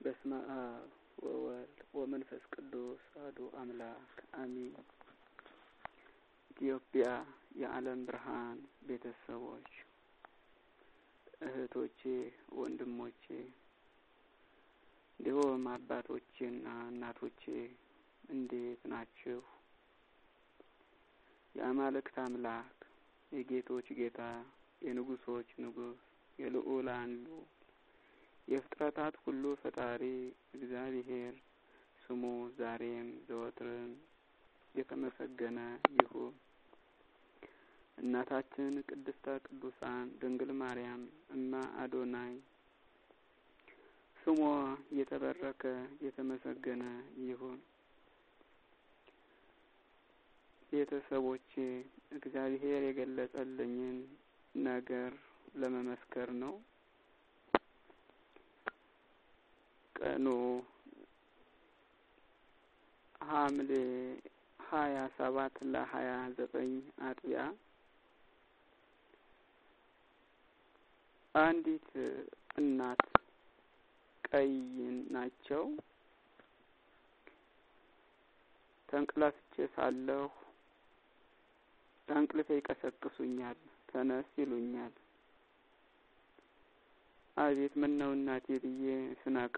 በስመ አብ ወወልድ ወመንፈስ ቅዱስ አሐዱ አምላክ አሚን። ኢትዮጵያ የዓለም ብርሃን ቤተሰቦች፣ እህቶቼ፣ ወንድሞቼ እንዲሁም አባቶቼና እናቶቼ እንዴት ናችሁ? የአማልክት አምላክ የጌቶች ጌታ የንጉሶች ንጉስ የልዑላን ልዑል የፍጥረታት ሁሉ ፈጣሪ እግዚአብሔር ስሙ ዛሬም ዘወትርም የተመሰገነ ይሁን። እናታችን ቅድስተ ቅዱሳን ድንግል ማርያም እማ አዶናይ ስሟ የተባረከ የተመሰገነ ይሁን። ቤተሰቦቼ እግዚአብሔር የገለጸልኝን ነገር ለመመስከር ነው። ቀኑ ሐምሌ ሀያ ሰባት ለሀያ ዘጠኝ አጥቢያ አንዲት እናት ቀይ ናቸው። ተንቅላፍቼ ሳለሁ ከእንቅልፌ ይቀሰቅሱኛል። ተነስ ይሉኛል። አቤት ምን ነው እናቴ ብዬ ስነቃ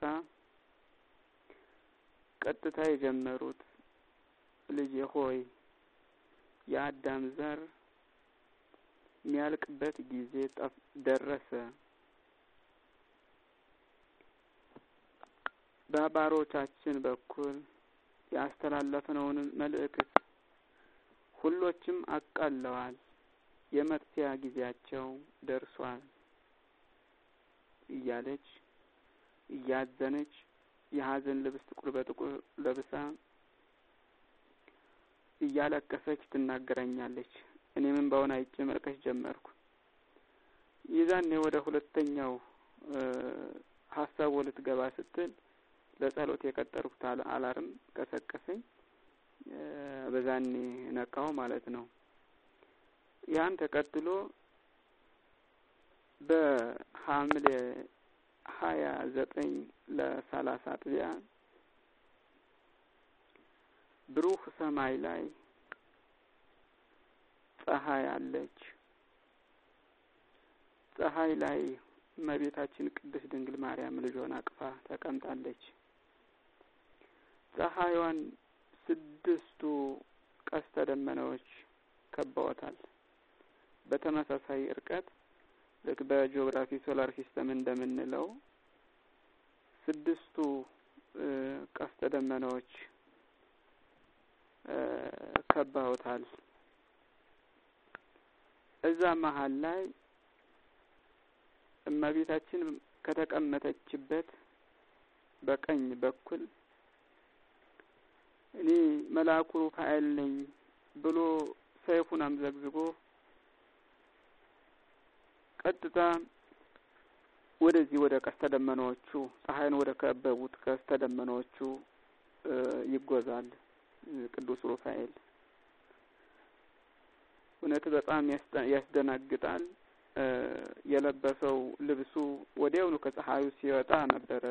ቀጥታ የጀመሩት ልጄ ሆይ የአዳም ዘር የሚያልቅበት ጊዜ ደረሰ። በባሮቻችን በኩል ያስተላለፍነውን መልእክት ሁሎችም አቃለዋል። የመጥፊያ ጊዜያቸው ደርሷል እያለች እያዘነች የሀዘን ልብስ ጥቁር በጥቁር ለብሳ እያለቀሰች ትናገረኛለች። እኔም እንባውን አይቼ መልቀስ ጀመርኩ። ይዛኔ ወደ ሁለተኛው ሀሳቡ ልትገባ ስትል ለጸሎት የቀጠርኩት አላርም ቀሰቀሰኝ። በዛኔ ነቃው ማለት ነው። ያን ተከትሎ በሐምሌ ሀያ ዘጠኝ ለሰላሳ አጥቢያ ብሩህ ሰማይ ላይ ፀሐይ አለች። ፀሐይ ላይ እመቤታችን ቅድስት ድንግል ማርያም ልጇን አቅፋ ተቀምጣለች። ፀሐይዋን ስድስቱ ቀስተ ደመናዎች ከበዋታል። በተመሳሳይ እርቀት ልክ በጂኦግራፊ ሶላር ሲስተም እንደምንለው ስድስቱ ቀስተ ደመናዎች ከበውታል። እዛ መሀል ላይ እመቤታችን ከተቀመጠችበት በቀኝ በኩል እኔ መልአኩ ሩፋኤል ነኝ ብሎ ሰይፉን አምዘግዝጎ ቀጥታ ወደዚህ ወደ ቀስተ ደመናዎቹ ፀሐይን ወደ ከበቡት ቀስተ ደመናዎቹ ይጓዛል። ቅዱስ ሩፋኤል እውነት በጣም ያስደናግጣል። የለበሰው ልብሱ ወዲያውኑ ከፀሐዩ ሲወጣ ነበረ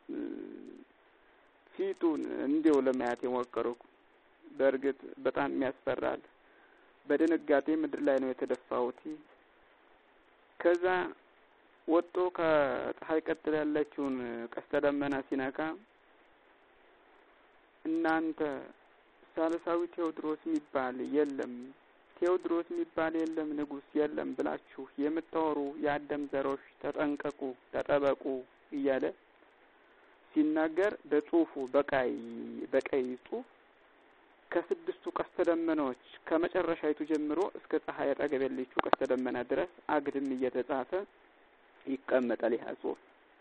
ፊቱን እንዲው ለማየት የሞከርኩ። በእርግጥ በጣም ያስፈራል። በድንጋጤ ምድር ላይ ነው የተደፋሁት። ከዛ ወጥቶ ከፀሐይ ቀጥል ያለችውን ቀስተ ደመና ሲነካ እናንተ ሳልሳዊ ቴዎድሮስ የሚባል የለም፣ ቴዎድሮስ የሚባል የለም፣ ንጉሥ የለም ብላችሁ የምታወሩ የአዳም ዘሮች ተጠንቀቁ፣ ተጠበቁ እያለ ሲናገር በጽሁፉ በቀይ በቀይ ጽሁፍ ከስድስቱ ቀስተ ደመናዎች ከመጨረሻይቱ ጀምሮ እስከ ፀሐይ አጠገብ ያለችው ቀስተ ደመና ድረስ አግድም እየተጻፈ ይቀመጣል። ይህ ጽሁፍ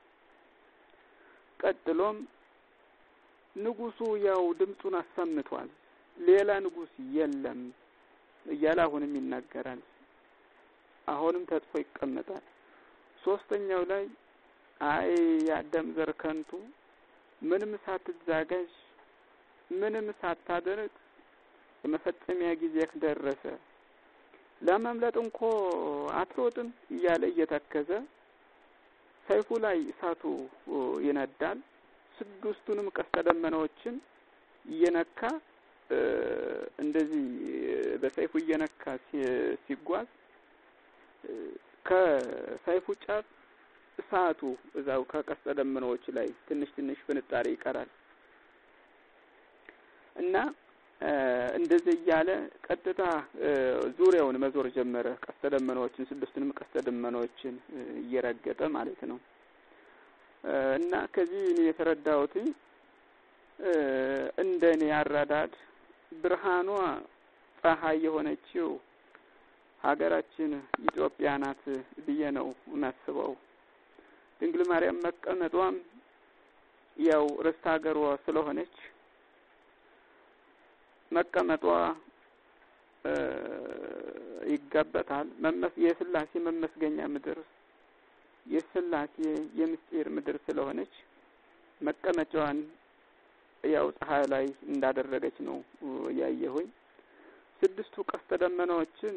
ቀጥሎም ንጉሱ ያው ድምፁን አሰምቷል፣ ሌላ ንጉስ የለም እያለ አሁንም ይናገራል። አሁንም ተጽፎ ይቀመጣል። ሶስተኛው ላይ አይ የአዳም ዘር ከንቱ ምንም ሳትዛጋጅ ምንም ሳታደርግ የመፈጸሚያ ጊዜህ ደረሰ፣ ለመምለጥ እንኮ አትሮጥም እያለ እየተከዘ ሰይፉ ላይ እሳቱ ይነዳል። ስድስቱንም ቀስተ ደመናዎችን እየነካ እንደዚህ በሰይፉ እየነካ ሲጓዝ ከሰይፉ ጫፍ እሳቱ እዛው ከቀስተ ደመናዎች ላይ ትንሽ ትንሽ ፍንጣሪ ይቀራል እና እንደዚህ እያለ ቀጥታ ዙሪያውን መዞር ጀመረ። ቀስተ ደመናዎችን ስድስቱንም ቀስተ ደመናዎችን እየረገጠ ማለት ነው። እና ከዚህ እኔ የተረዳሁት እንደ እኔ አረዳድ ብርሃኗ ፀሐይ የሆነችው ሀገራችን ኢትዮጵያ ናት ብዬ ነው የማስበው። ድንግል ማርያም መቀመጧም ያው ርስት ሀገሯ ስለሆነች መቀመጧ ይገባታል። የስላሴ መመስገኛ ምድር የስላሴ የምስጢር ምድር ስለሆነች መቀመጫዋን ያው ፀሐይ ላይ እንዳደረገች ነው ያየሁኝ። ስድስቱ ቀስተ ደመናዎችን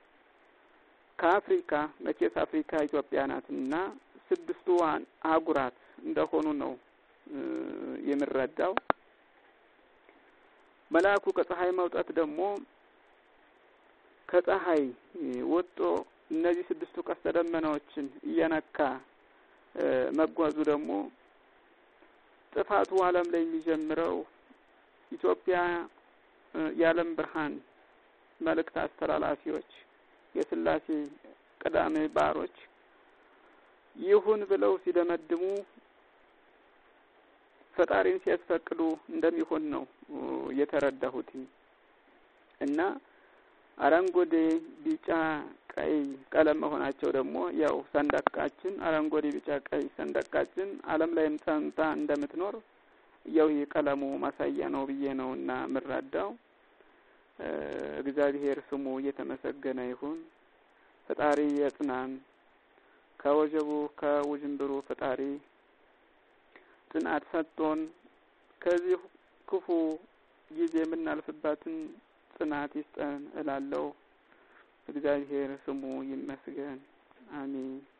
ከአፍሪካ መቼስ አፍሪካ ኢትዮጵያ ናት እና ስድስቱ አህጉራት እንደሆኑ ነው የምረዳው። መልአኩ ከፀሐይ መውጣት ደግሞ ከፀሐይ ወጦ እነዚህ ስድስቱ ቀስተ ደመናዎችን እየነካ መጓዙ ደግሞ ጥፋቱ ዓለም ላይ የሚጀምረው ኢትዮጵያ የዓለም ብርሃን መልእክት አስተላላፊዎች የስላሴ ቀዳሜ ባሮች ይሁን ብለው ሲደመድሙ ፈጣሪን ሲያስፈቅዱ እንደሚሆን ነው የተረዳሁት እና አረንጓዴ፣ ቢጫ፣ ቀይ ቀለም መሆናቸው ደግሞ ያው ሰንደቃችን አረንጓዴ፣ ቢጫ፣ ቀይ ሰንደቃችን ዓለም ላይም ጸንታ እንደምትኖር ያው የቀለሙ ማሳያ ነው ብዬ ነው እና የምረዳው። እግዚአብሔር ስሙ እየተመሰገነ ይሁን። ፈጣሪ የጽናን ከወጀቡ ከውዥንብሩ ፈጣሪ ጽናት ሰጥቶን ከዚህ ክፉ ጊዜ የምናልፍባትን ጽናት ይስጠን እላለሁ። እግዚአብሔር ስሙ ይመስገን። አሜን።